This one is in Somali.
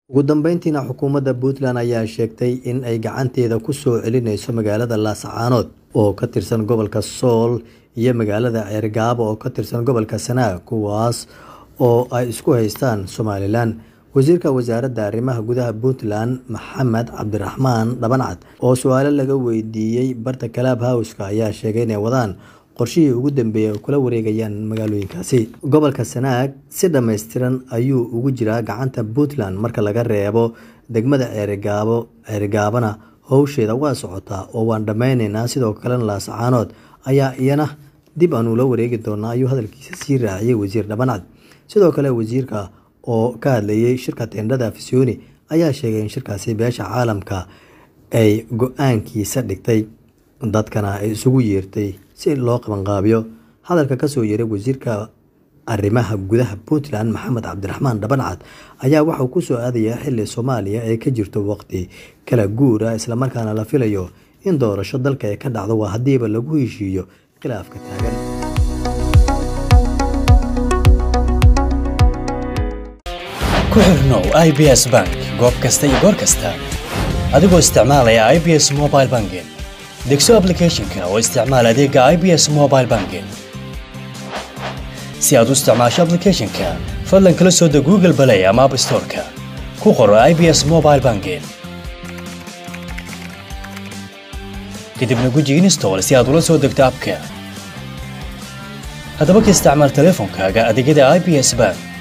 ugu dambeyntiina xukuumadda puntland ayaa sheegtay in ay gacanteeda ku soo celinayso magaalada laascaanood oo ka tirsan gobolka sool iyo magaalada ceergaabo oo ka tirsan gobolka sanaag kuwaas oo ay isku haystaan somalilan wasiirka wasaaradda arrimaha gudaha puntland maxamed cabdiraxmaan dhabancad oo su-aalo laga weydiiyey barta kalaab howska ayaa sheegay inay wadaan qorshihii ugu dambeeyay ay kula wareegayaan magaalooyinkaasi gobolka sanaag si dhammaystiran ayuu ugu jiraa gacanta puntland marka laga reebo degmada ceerigaabo ceerigaabana howsheeda waa socotaa oo waan dhammaynaynaa sidoo kalena laascaanood ayaa iyana dib aan ula wareegi doonaa ayuu hadalkiisa sii raaciyey wasiir dhabancad sidoo kale wasiirka oo ka hadlayay shirka teendhada afisyooni ayaa sheegay in shirkaasi beesha caalamka ay go-aankiisa dhigtay dadkana ay isugu yeertay si loo qabanqaabiyo hadalka kasoo yeeray wasiirka arrimaha gudaha puntland maxamed cabdiraxmaan dhabancad ayaa waxauu kusoo aadayaa xili soomaaliya ay ka jirto waqti kala guura islamarkaana la filayo in doorasho dalka ay ka dhacdo waa haddiiba lagu heshiiyo khilaafka taagan ku xirnow i b s bank goob kasta iyo goor kasta adigoo isticmaalaya i b s mobile banking degso ablicathonka oo isticmaal adeega i b s mobile banking si aad u isticmaasho ablicathonka fadlan kala soo deg google balay ama app storeka ku qoro i b s mobile banking kadibna guji install si aad ula soo degto abka haddaba ka isticmaal teleefonkaaga adeegyada i b s bank